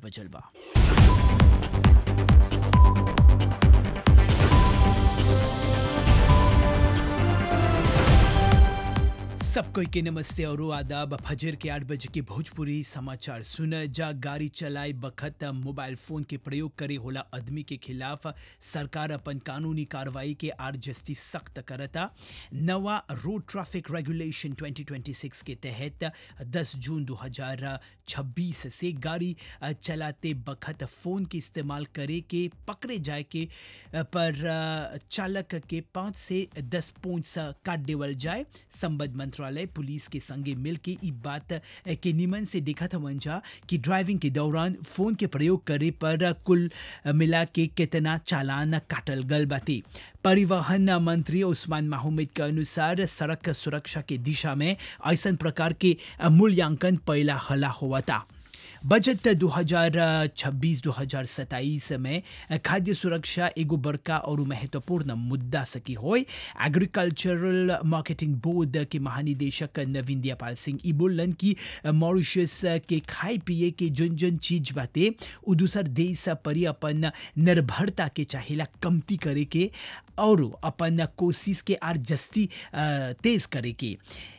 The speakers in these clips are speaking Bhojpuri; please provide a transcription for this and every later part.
बजल बा सब कोई के नमस्ते और आदाब फजर के आठ बजे के भोजपुरी समाचार सुन जा गाड़ी चलाए बखत मोबाइल फोन के प्रयोग करे होला आदमी के खिलाफ सरकार अपन कानूनी कार्रवाई के आर जस्ती सख्त करता नवा रोड ट्रैफिक रेगुलेशन 2026 के तहत 10 जून 2026 से गाड़ी चलाते बखत फोन के इस्तेमाल करे के पकड़े जाए के पर चालक के पाँच से दस पॉइंट्स काट देवल जाए संबद्ध मंत्रालय पुलिस के संगे मिल के ई बात के निमन से देखा था मंजा कि ड्राइविंग के दौरान फोन के प्रयोग करे पर कुल मिला के कितना चालान काटल गल बाते परिवहन मंत्री उस्मान माहमूद के अनुसार सड़क सुरक्षा के दिशा में ऐसा प्रकार के मूल्यांकन पहला हला हुआ था बजट 2026-2027 में खाद्य सुरक्षा एगो बड़का और महत्वपूर्ण मुद्दा सकी हो एग्रीकल्चरल मार्केटिंग बोर्ड के महानिदेशक नवीन दयापाल सिंह ई बोलन कि मॉरिशस के खाए पिए के जन जन चीज बाते उ दूसर देश पर अपन निर्भरता के चाहेला कमती करे के और अपन कोशिश के आर जस्ती तेज करे के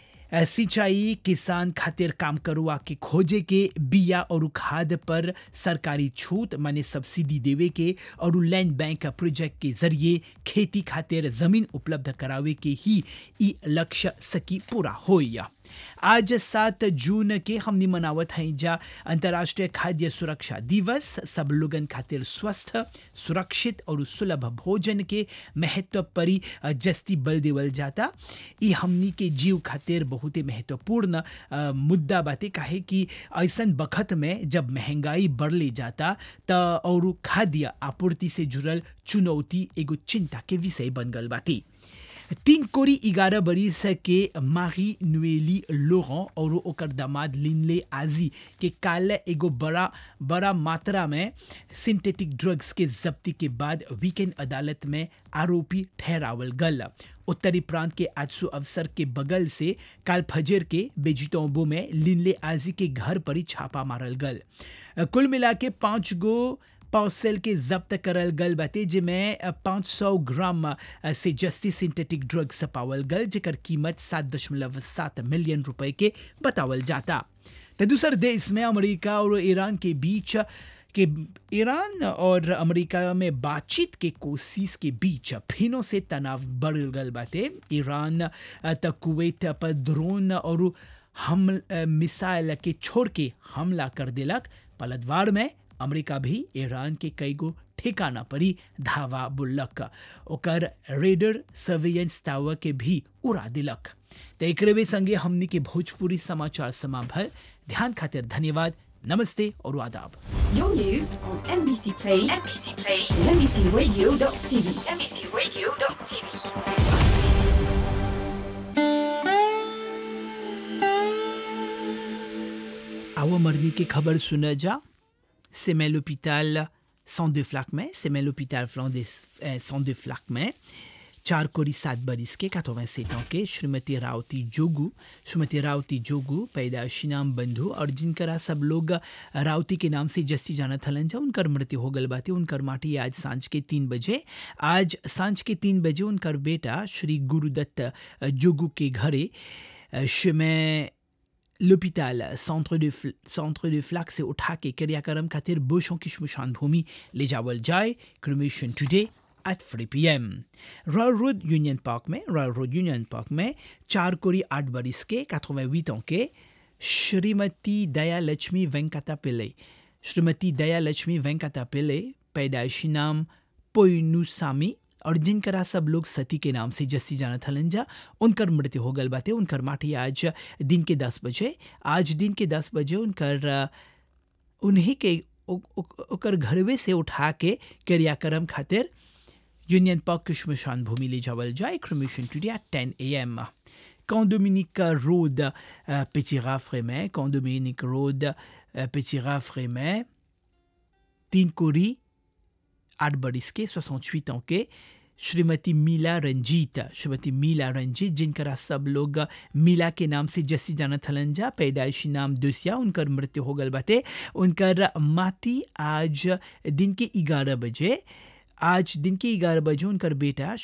सिंचाई किसान खातिर काम करुआ के खोजे के बिया और खाद पर सरकारी छूट माने सब्सिडी देवे के और लैंड बैंक प्रोजेक्ट के जरिए खेती खातिर जमीन उपलब्ध करावे के ही ई लक्ष्य सकी पूरा होइया आज सात जून के हमने मनावत हैं जा अंतर्राष्ट्रीय खाद्य सुरक्षा दिवस सब लोगन खातिर स्वस्थ सुरक्षित और सुलभ भोजन के महत्व परी जस्ती बल देवल जाता ई हमनी के जीव खातिर बहुत ही महत्वपूर्ण मुद्दा बाते काहे कि ऐसा बखत में जब महंगाई बढ़ले जाता त और खाद्य आपूर्ति से जुड़ल चुनौती एगो चिंता के विषय बन गल बाती तीन कोरी ग्यारह बरिस के मारी नुएली लोरन और ओकर दामाद लिनले आजी के काल एगो बड़ा बड़ा मात्रा में सिंथेटिक ड्रग्स के जब्ती के बाद वीकेंड अदालत में आरोपी ठहरावल गल उत्तरी प्रांत के आजसू अवसर के बगल से काल फजर के बेजिटोंबो में लिनले आजी के घर पर ही छापा मारल गल कुल मिला के पाँच गो पार्सल के जब्त करल गल बाते जिमें 500 ग्राम से जस्ती सिंथेटिक ड्रग्स पावल गल जेकर कीमत सात दशमलव सात मिलियन रुपए के बतावल जाता तो दूसर देश में अमेरिका और ईरान के बीच कि ईरान और अमेरिका में बातचीत के कोशिश के बीच फिनों से तनाव बढ़ गल बाते ईरान तक कुवैत पर ड्रोन और हम मिसाइल के छोड़ के हमला कर दिलक पलटवार में अमेरिका भी ईरान के कई गो ठिकाना परी धावा बुल्लक ओकर रेडर सर्वेलेंस टावर के भी उड़ा दिलक तो एक संगे हमनी के भोजपुरी समाचार समाभल ध्यान खातिर धन्यवाद नमस्ते और आदाब Your news on NBC Play, NBC Play, and NBCRadio.tv, NBCRadio.tv. आओ मरनी की खबर सुना जा c'est mais l'hôpital Centre de Flac में c'est mais l'hôpital Centre de Flac में चार कोरी सात बरिस के 87 ans के श्रीमती रावती जोगू श्रीमती रावती जोगू पैदाशी नाम बंधु और जिनकरा सब लोग रावती के नाम से जस्ती जाना थलन जा उनकर मृत्यु हो गल बाती उनकर माटी आज सांझ के तीन बजे आज सांझ के तीन बजे उनकर बेटा श्री गुरुदत्त जोगू के घरे में l'hôpital centre de, centre de Flac से उठा के क्रियाक्रम खातिर बोशों की शमशान भूमि ले जावल जाए cremation today at 3 p.m. Royal road union park में रॉयल रोड यूनियन पार्क में चार कोरी आठ बरिस के 88 ans के श्रीमती दया लक्ष्मी वेंकटा पिल्ले श्रीमती दया लक्ष्मी वेंकटा पिल्ले पैदाइशी नाम पोइनुसामी और जिनकरा सब लोग सती के नाम से जस्सी जाना थलन जा उनकर मृत्यु हो गल बाते उनकर माटी आज दिन के दस बजे आज दिन के दस बजे उनकर उन्हीं के ओकर घरवे से उठा के क्रियाक्रम खातिर यूनियन पार्क के शमशान भूमि ले जावल जाए क्रमिशन today at ten A M Condominique Road, euh, Petit Rafrémet, Condominique Road, euh, Petit Rafrémet, तीन कोरी आठ बरिस के 68 ans के श्रीमती मीला रंजीत श्रीमती मीला रंजीत जिनकरा सब लोग मीला के नाम से जस्सी जानत हलन जा पैदाइशी नाम दुसिया उनकर मृत्यु हो गल बाटे उनकर माती आज दिन के ग्यारह बजे आज दिन के ग्यारह बजे उनकर बेटा